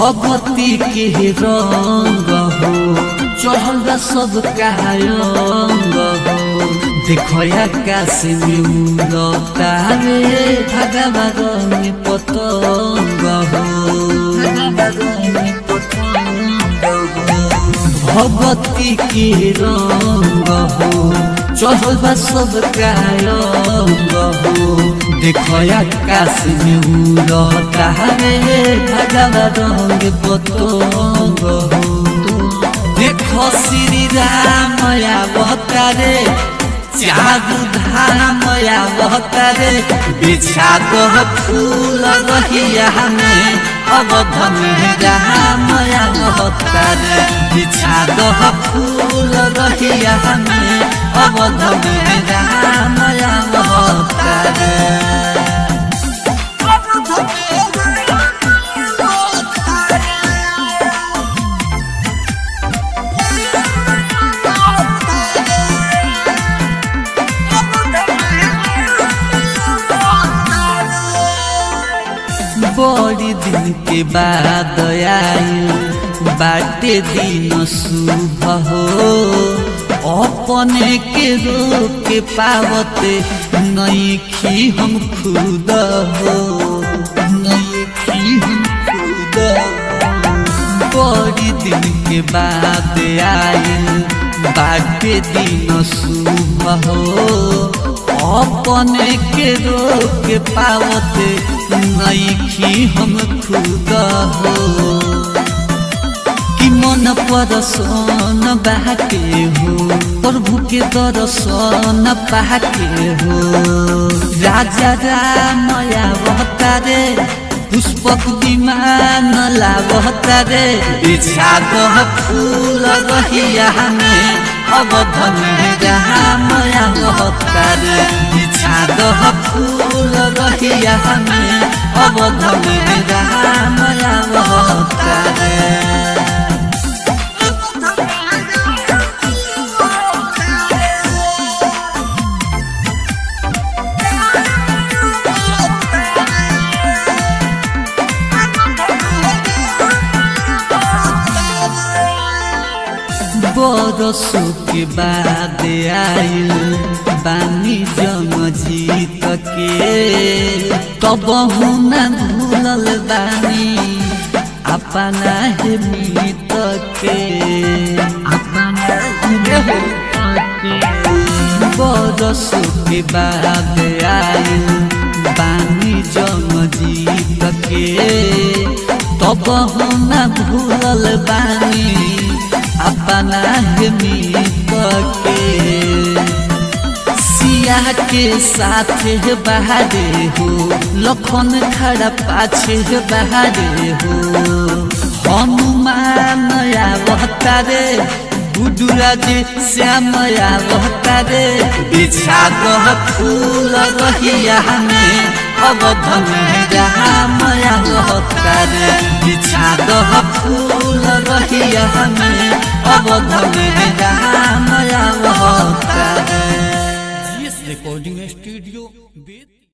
भगवती के रंग हो चढ़ल बा सब कायंग हो देखो आकाश में उड़ता रे भगवा रंग पतंग हो भगवती के रंग हो चढ़ल बा सब कायंग हो देखो आकाश में उड़ता रे भगवा रंग पतंग हो देखो श्री राम अवतारे चारू धाम अवतारे बिछा दो फूल रहिया में अवध में राम अवतारे बिछा दो फूल रहिया में अवध में राम अवतारे बड़ी दिन के बाद आयल बाटे दिन शुभ हो अपने के रोक के पावते नहीं खी हम खुद हो नहीं खी हम खुद हो बड़ी दिन के बाद आयल बाटे दिन शुभ हो अपने के रोक पावते नईखी हम खुद हो कि मन परसन बाके हो प्रभु के दर्शन पाके हो राजा रामया अवतारे पुष्पक विमान लावतारे बिछा दह फूल रहिया में अवध में रामया अवतारे बिछा दह फूल रहिया में अवध में रामया अवतारे बरसों के बाद आयल बानी जम जीत के तब न भूलल बानी अपना है मीत के अपना बरसों के बाद आयल बानी जम जीत के तब न भूलल बानी अपना मीत के सिया के साथ बहारे हो लखन खड़ा पाछे बहारे हो हनुमान अवतारे बुडुराज श्याम अवतारे बिछा दह फूल रहिया में अवध में राम अवतारे बिछा दह फूल रहिया में अवध में राम अवतारे जीएस रिकॉर्डिंग स्टूडियो